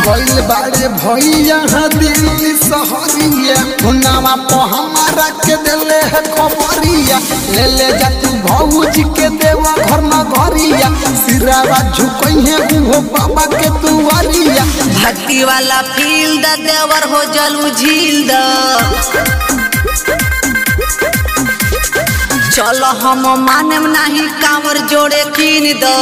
गइल बाड़े भैया दिल्ली सहरिया हुनावा पे हमारा के देले है खबरिया ले ले जा तू भौजी के देवा घर में घरिया सिरावा झुकइहे उहो बाबा के दुआरिया भक्ति वाला फील द देवर हो जलू झील द चलो हम मानेम नहीं कांवर जोड़े कीन द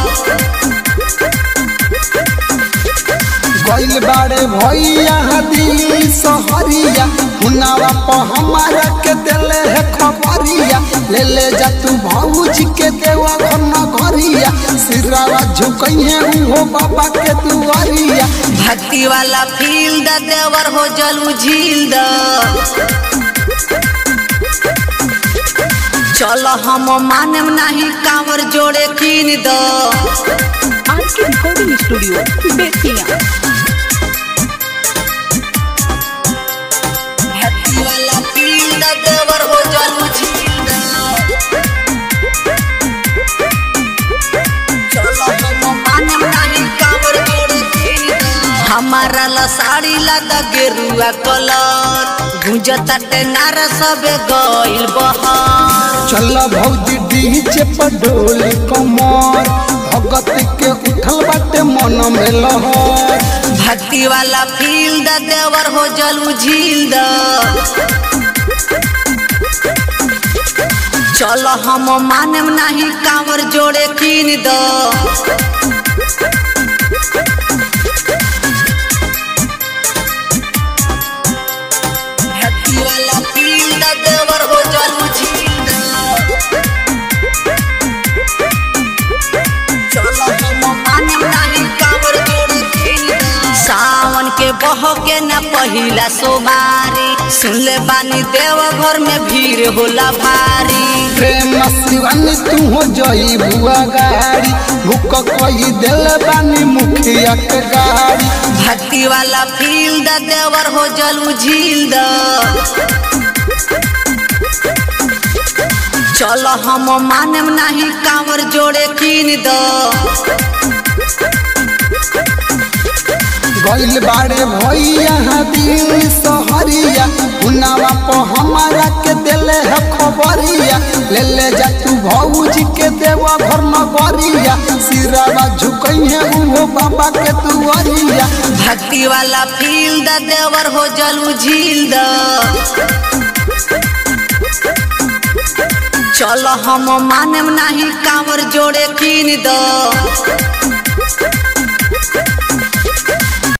गइल बाड़े भैया दिल्ली सहरिया हुनावा पे हमारा के देले है खबरिया ले ले जा तू भौजी के देवा घर में घरिया सिरावा झुकइहे उहो बाबा के दुआरिया भक्ति वाला फील द देवर हो जलू झील द चलो हम मानेम नहीं कांवर जोड़े कीन द आर के रिकॉर्डिंग स्टूडियो बेतिया भक्ति वाला फील द देवर हो जलू झील द चलो हम मानेम नहीं कांवर जोड़े कीन द हमारा ला साड़ी ला द गेरुआ कलर गुंजता टेनारा सबे गइल बहार चल भौजी डीजे पर डोली कमर भगत के उठल बाटे मन में लहर भक्ति वाला फील द देवर हो जलू झील द चलो हम मानेम नहीं कांवर जोड़े कीन द भक्ति वाला फील द देवर हो जलू झील द चलो हम मानेम नहीं कांवर जोड़े कीन द सावन के बहो के न पहिला सोमारी सुन ले बानी देव घर में भीड़ होला भारी प्रेम शिवानी तू हो जई बुआ गाड़ी भूख कही दिल बानी मुखिया के गाड़ी भक्ति वाला फील द देवर हो जलू झील द चलो हम मानेम नहीं कांवर जोड़े कीन द गइल बाड़े भैया दिल्ली सहरिया हुनावा पे हमारा के देले है खबरिया ले ले जा तू भौजी के देवा घर में घरिया सिरावा झुकइहे उहो बाबा के दुआरिया भक्ति वाला फील द देवर हो जलू झील द चलो हम मानेम नहीं कांवर जोड़े कीन द गइल बाड़े भैया दिल्ली सहरिया हुनावा पे हमारा के देले है खबरिया ले ले जा तू भौजी के देवा घर में घरिया सिरावा झुकइहे उहो बाबा के दुआरिया भक्ति वाला फील द देवर हो जलू झील द चलो हम मानेम नहीं कांवर जोड़े कीन द